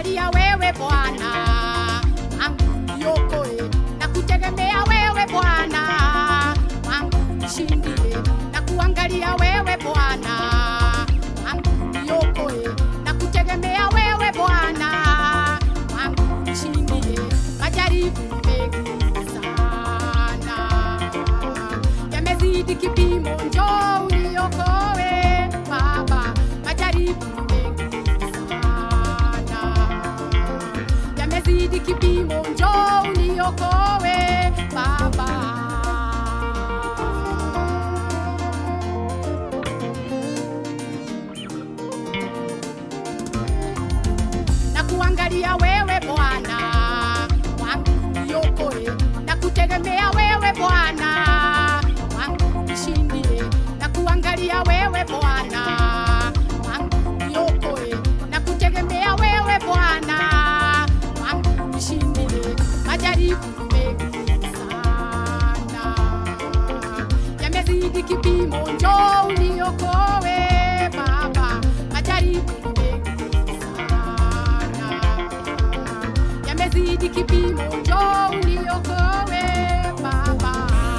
kuangalia wewe Bwana wangu niokoe, na kutegemea wewe Bwana wangu nishindie, na kuangalia wewe Bwana wangu niokoe, na kutegemea wewe Bwana wangu nishindie, majaribu mengi sana yamezidi kipimo, njoo uniokoe Baba, majaribu mengi sana yamezidi kipimo, njoo uniokoe Baba. na kuangalia wewe Bwana wangu niokoe, na kutegemea wewe Bwana wangu nishindie, na kuangalia wewe Bwana wangu niokoe, na kutegemea wewe Bwana wangu nishindie, majaribu mengi sana yamezidi kipimo, njoo uniokoe Baba, majaribu mengi sana yamezidi kipimo, njoo uniokoe Baba.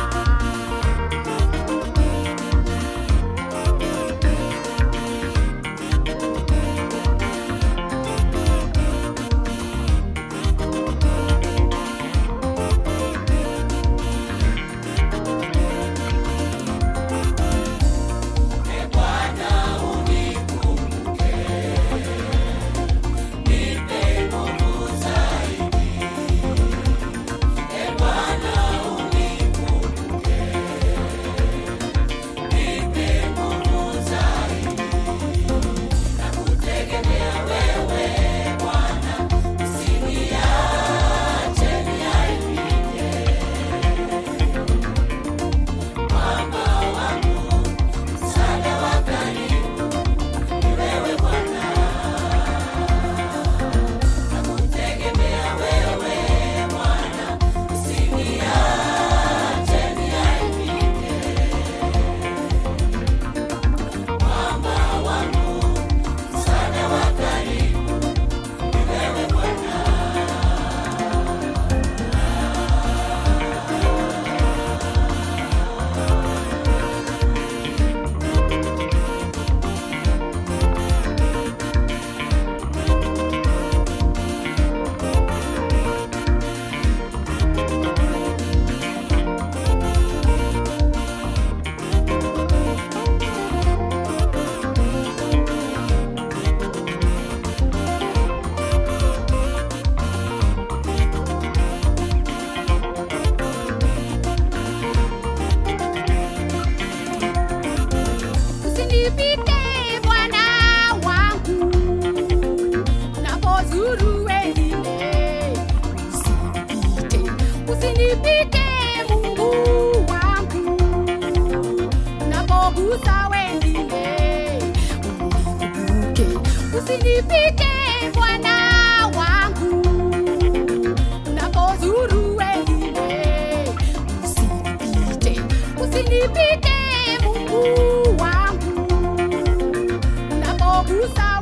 Usinipite Bwana wangu, unapozuru wengine. Usinipite, usinipite Mungu wangu, unapogusa wengine. Unikumbuke, usinipite Bwana wangu, unapozuru wengine. Usinipite, usinipite Mungu wangu, unapogusa